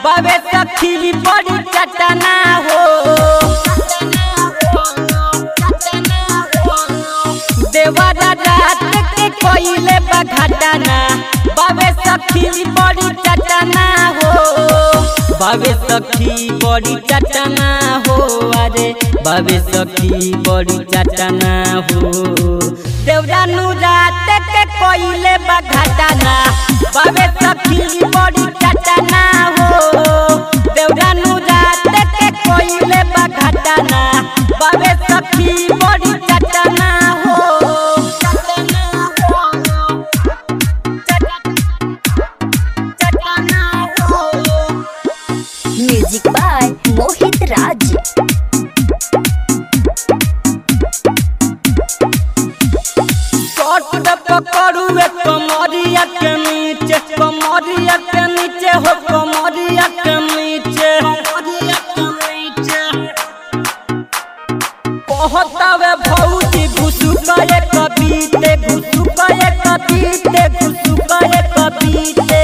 बाबे सखी बड़ी चटना हो देवरा रात के कोइले बघटना बाबे सखी बड़ी चटना हो बाबे सखी बड़ी चटना हो अरे बाबे सखी बड़ी चटना हो देवरा नु रात के कोइले बघटना बाबे सखी बड़ी चटना हो देवरा नु रात के कोइले बघटना बाबे सखी बड़ी चटना हो म्यूजिक बाय मोहित राज कट पकड़ू कमरिया के नीचे कमरिया के नीचे हो कमरिया के नीचे कहतावे भौजी घुसु गए कबीते घुसु गए कबीते घुसु गए कबीते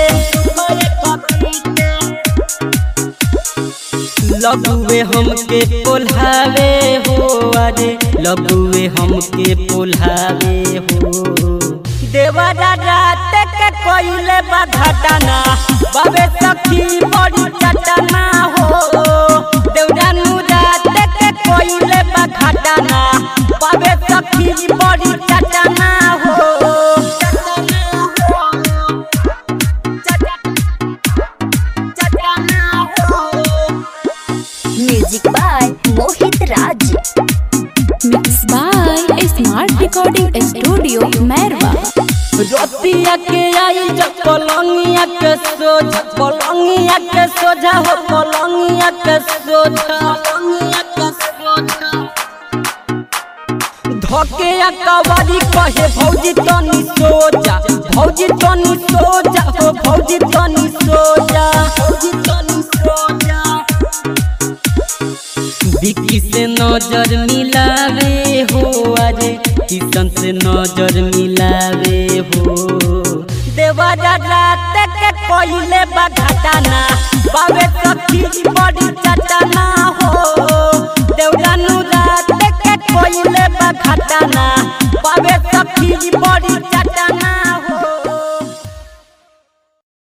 लगुए हमके पोल्हावे हो अरे लगुए हमके पोल्हावे हो देवरा रात के कोइले बघटना बाबे सखी बड़ी चटना हो देवरा नु रात के कोइले बघटना बाबे सखी बड़ी चटना हो music by Mohit Raj mix by smart recording studio Mairwa रतिया के आई जब पलंगिया के सोझा पलंगिया के सोझा हो पलंगिया के सोझा धके कवारी कहे भौजी तनी सोजा भौजी तनी सोजा हो भौजी तनी सोजा भौजी तनी सोजा बिक्की से नजर मिलावे हो अरे किशन से नजर मिलावे हो देवरा रात के कोइले बघटना बाबे सखी बड़ी चटना हो देवरा नु रात के कोइले बघटना